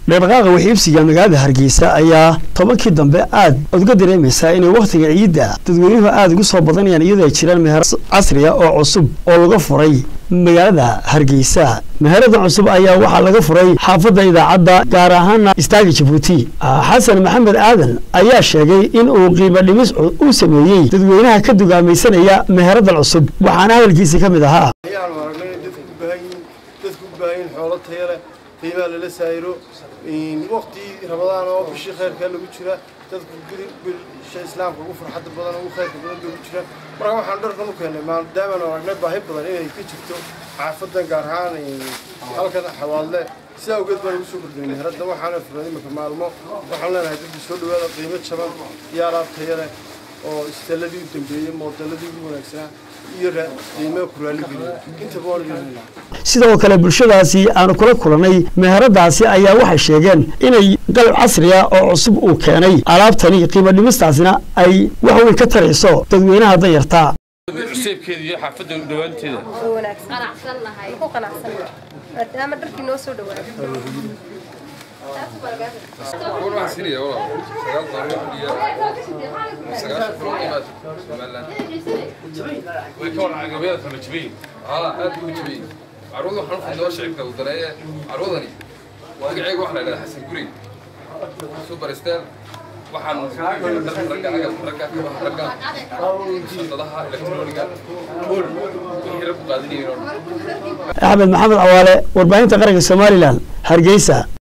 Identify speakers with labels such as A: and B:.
A: dhaqdhaqaaqa waxiibsiga magaalada hargeysa ayaa tobankii dambe aad odga dareemaysaa inay wakhtiga ciidda dadweynuhu aada ugu soo badanayaan iyadoo ay jiraan meher casriya oo cusub oo laga furay magaalada hargeysa meherada cusub ayaa waxaa laga furay xaafadda idaacadda gaar ahaana istaaga jabuuti xasan maxamed aadan ayaa sheegay in uu qiimo dhimis uu sameeyey dadweynaha ka dugaamaysanaya meheradan cusub waxaana hadalkiisi ka mid ahaa
B: ayaanu aragnay in dadku u baahan yihiin dadku u baahan yihiin xoolo tayo leh qiimaha lala saayiro waqti rabadaan oo bishii khayrkaa lagu jira dadku bisha islaamka ugu farxadda badan ugu khayrka badan bay ugu jira marka waxaan dharkan u keennay maadaamaanu aragnay baahi badan inay ka jirto xaafadan gaar ahaan halkan xawaadle sidaa awgeed baan ugu soo kordhinay meheradda waxaana furnay iminka maalmo waxaan leenahay dadku soo dhawaada qiimo jaban iyo alaab tayo leh oo isteeladii u dambeeyey moodeladii ugu wanaagsanaa iyo qiimaha ku raalligeliya intaba waan leeyahay
A: sidoo kale bulshadaasi aanu kula kulannay meheradaasi ayaa waxay sheegeen inay qalab casriya oo cusub uu keenay alaabtani qiimo dhimistaasina ay wax weyn ka tarayso dadweynaha danyartaa
C: cuseebkeeda iyo xaafadda dhawaanteeda
D: maadaama dharkii noo soo dhawaaday
E: waxaan siinaya walaal sagaal doolar iyo sagaashan kun qiimaad somaliland
C: way ka warcaan gabayada kala jabayin
E: haa aad buu u jabiyey carwada waxaan ufudnoo shicibka u daneeye carwadani magaceega waxaa la yidhahdaa xasan guri super star waxaan dharka ragga agabka ragga kabaha ragga shaqadaha elektroniga ol wixii raggu qaadinayeen oo dhan
A: axmed maxamed cawaale warbaahinta qaranka somalilan hargeysa